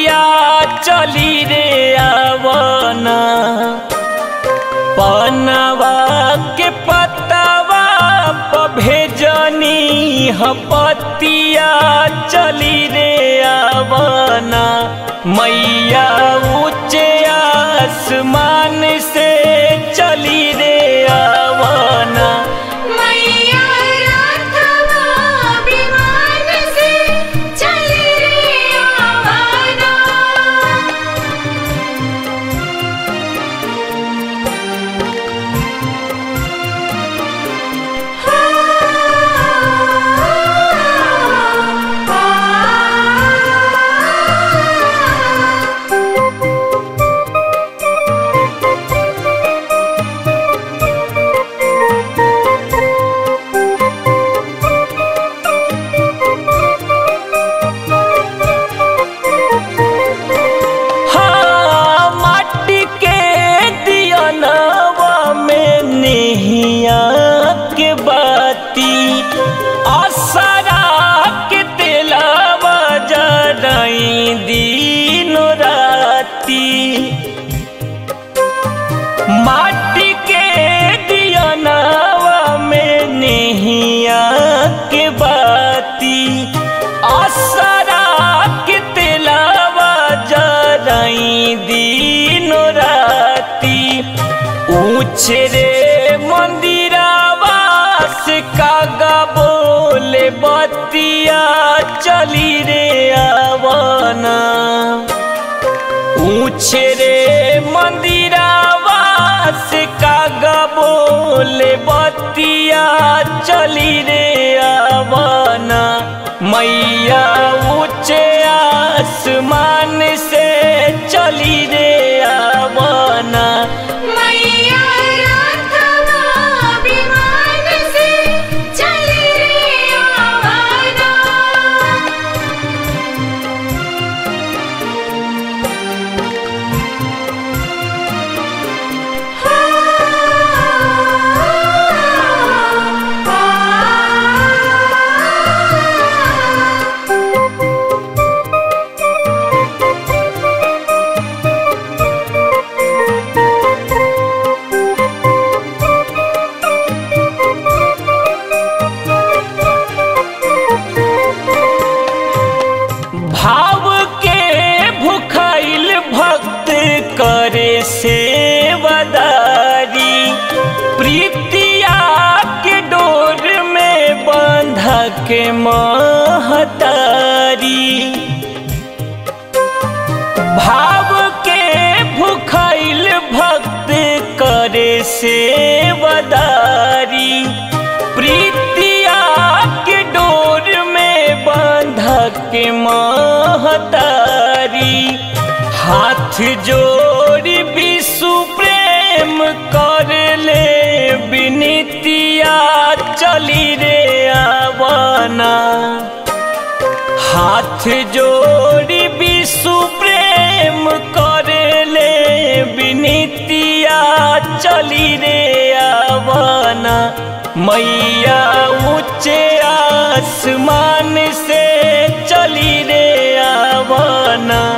बतिया चली रे आवना पनवा के पतवा प भेजनी हपतिया चली रे आवना मैया ऊंचे आसमान से चली रे आवना मैया राघवा विमान से चली रे आवाना हाँ माटी के दियनवा में नेहिया के बाती असरा के तेलावा जराई दिन राती माटी के दियनवा में नेहिया के बाती असरा के तेलावा जराई दिन राती ऊंचे रे मंदिरावा से कागा बोले बतिया चली रे आवना ऊंचे रे मंदिरावा से कागा बोले बतिया चली रे आवना मैया ऊंचे आसमान से चली रे आवना मैया राघवा विमान से चली रे आवाना भाव के भुखाइल भक्त करे सेवदारी प्रीतिया के डोर में बंध के महतारी भाव के भुखाइल भक्त करे सेवदारी प्रीतिया के डोर में बंध के महतारी हाथ जोड़ी विशु प्रेम कर ले विनितिया चली रे आवना हाथ जोड़ी विशु प्रेम करे ले विनितिया चली रे आवना मैया ऊंचे आसमान से चली रे आवना